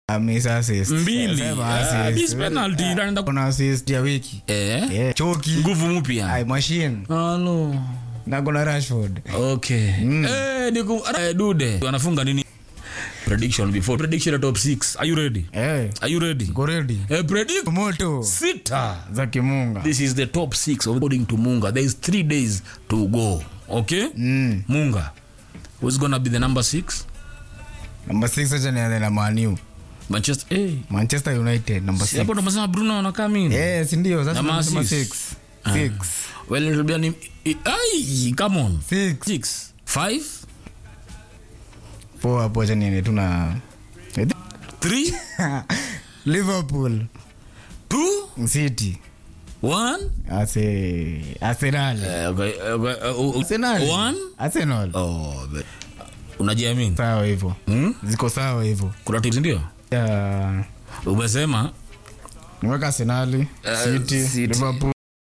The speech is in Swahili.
amesa assist. mbili Sema Ah, assist. miss penalty inaenda kuna assist ya wiki eh yeah. choki nguvu mpya Ay, machine halo na kuna rashford okay eh niku eh, dude wanafunga nini prediction before prediction ya top 6 are you ready Eh, are you ready go ready eh predict moto sita za kimunga this is the top 6 according to munga there is 3 days to go okay mm. munga who's gonna be the number 6 namba 6 acha nianze na maniu manchester eh manchester united namba si hapo 6 ndo masema bruno anakaa mimi Eh, si ndio sasa Namba tunasema six. six. Six. well it'll be an im- ai come on Six. 6 5 Four hapo acha niende tu na 3 liverpool 2 city 1 Ase, arsenal okay, okay, uh, uh, arsenal one arsenal oh but- unajiamini sawa hivyo hmm? ziko sawa hivyo kuna tips ndio Ya, umesema nimeweka arsenali Eh, city City. liverpool